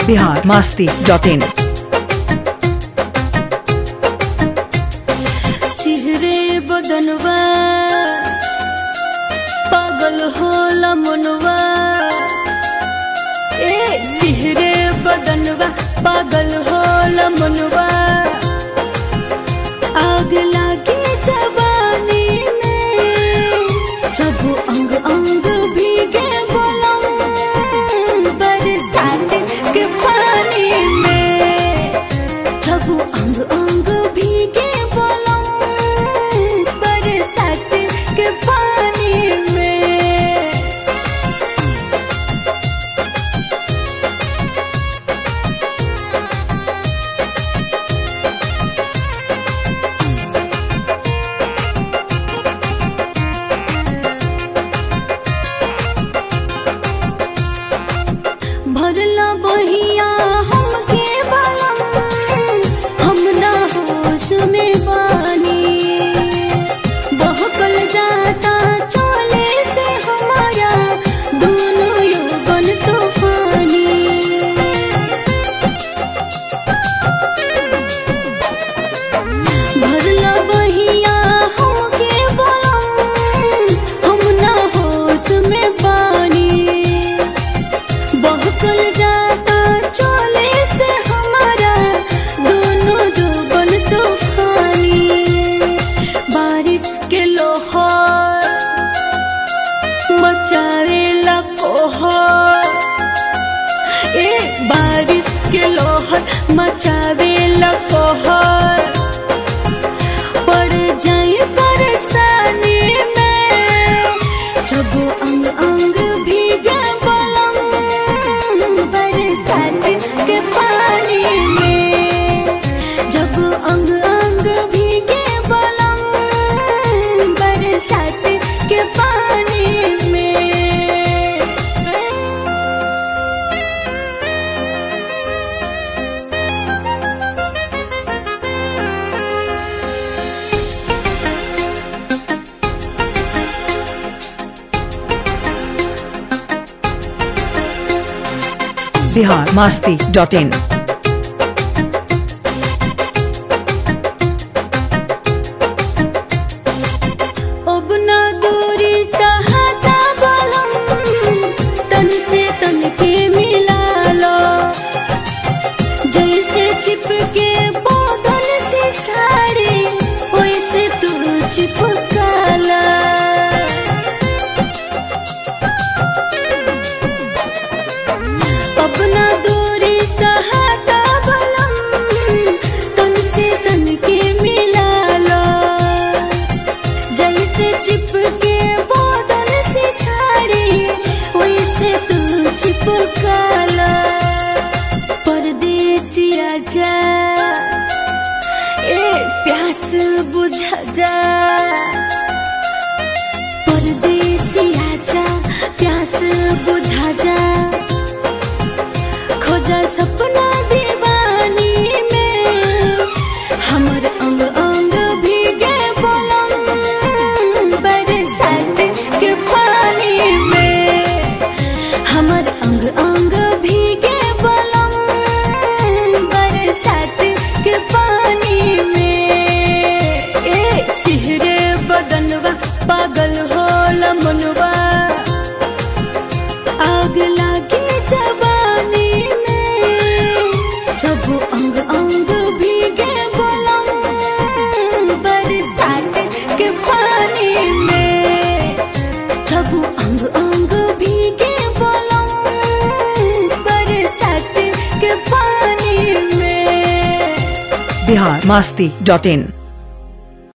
Bihar Masti dot in सिहरे बदनवा पागल होला मनवा ए सिहरे बदनवा पागल होला मनवा आग लागे जवानी में जब अंग अंग भीगे बोलम बरसात के पानी में जब अंग अंग भीगे बोलम बरसात के पानी में भरला बहिया हमके बलम हम ना होश में बानी बहकल जाता चले से हमारा दोनों यौवन तूफानी भरला बहिया हमके बलम हम ना होश में बानी बहकल जाता चले से हमारा दोनों जो बन तूफानी बारिश के लोहर मचावे लकोहर ए बारिश के लोहर मचावे लकोहर पड़ जाए परेशानी में जब अंग अंग भीगे बलम बरसात के पानी में जब अंग अंग भीगे बलम बरसात के पानी में बिहार मास्ती डॉट इन अब ना दूरी सहाता बलम तन से तन के मिला लो जैसे चिपके बदन से साड़ी वैसे तू चिपका ला अपना दूरी सहाता बलम तन से तन के मिला लो जैसे चिपके बदन से साड़ी वैसे तू चिपका ला परदेसी आजा ए प्यास बुझा जा परदेसी आजा प्यास बुझा जा खोजा सपना दीवानी में हमर अंग अंग भीगे बोलम बरसात के पानी में हमर अंग अंग भीगे बोलम बरसात के पानी में ए सिहरे बदनवा पागल होला मनवा आग लागे जवानी में जब अंग अंग भीगे बोलम बरसात के पानी में जब अंग अंग भीगे बोलम बरसात के पानी में बिहार मास्ती डॉट इन